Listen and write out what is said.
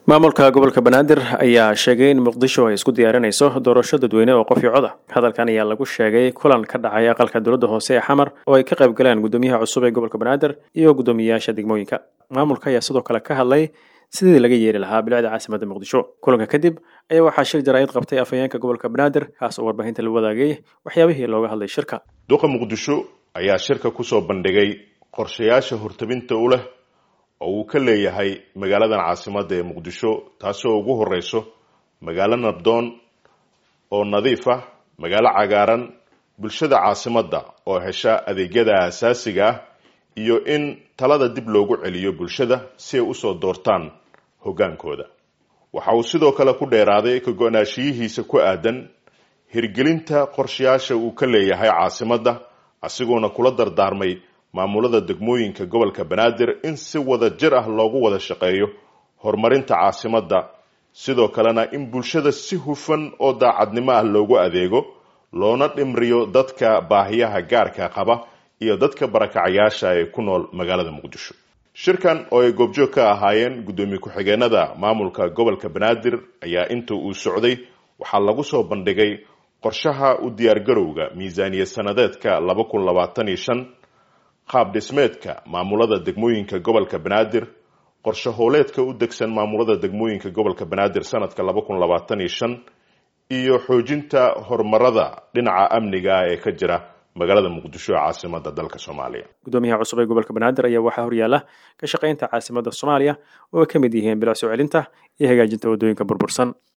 maamulka gobolka banaadir ayaa sheegay in muqdisho ay isku diyaarinayso doorasho dadweyne oo qof iyo cod ah hadalkan ayaa lagu sheegay kulan ka dhacay aqalka dowladda hoose ee xamar oo ay ka qayb galeen guddoomiyaha cusub ee gobolka banaadir iyo guddoomiyeyaasha degmooyinka maamulka ayaa sidoo kale ka hadlay sidii laga yeeri lahaa bilicda caasimadda muqdisho kulanka kadib ayaa waxaa shir jaraa'id qabtay afhayeenka gobolka banaadir kaas oo warbaahinta la wadaagay waxyaabihii looga hadlay shirka duqa muqdisho ayaa shirka kusoo bandhigay qorshayaasha hortabinta u leh oo uu ka leeyahay magaaladan caasimadda ee muqdisho taasoo ugu horeyso magaalo nabdoon oo nadiif ah magaalo cagaaran bulshada caasimadda oo hesha adeegyada aasaasiga ah iyo in talada dib loogu celiyo bulshada si ay usoo doortaan hoggaankooda waxa uu sidoo kale ku dheeraaday ka go-naashiyihiisa ku aadan hirgelinta qorshayaasha uu ka leeyahay caasimadda asigoona kula dardaarmay maamulada degmooyinka gobolka banaadir in si wada jir ah loogu wada shaqeeyo horumarinta caasimadda sidoo kalena in bulshada si hufan oo daacadnimo ah loogu adeego loona dhimriyo dadka baahiyaha gaarka qaba iyo dadka barakacayaasha ee ku nool magaalada muqdisho shirkan oo ay goobjoog ka ahaayeen guddoomiye ku-xigeenada maamulka gobolka banaadir ayaa inta uu socday waxaa lagu soo bandhigay qorshaha u diyaargarowga miisaaniya sanadeedka laba kun labaatan iyo shan qaab dhismeedka maamulada degmooyinka gobolka banaadir qorshe howleedka u degsan maamulada degmooyinka gobolka banaadir sanadka laba kun labaatan iyo shan iyo xoojinta horumarada dhinaca amniga ee ka jira magaalada muqdisho ee caasimada dalka soomaaliya guddoomiyaha cusub ee gobolka banaadir ayaa waxaa horyaala ka shaqaynta caasimadda soomaaliya oo ay ka mid yihiin bilic soo celinta iyo hagaajinta waddooyinka burbursan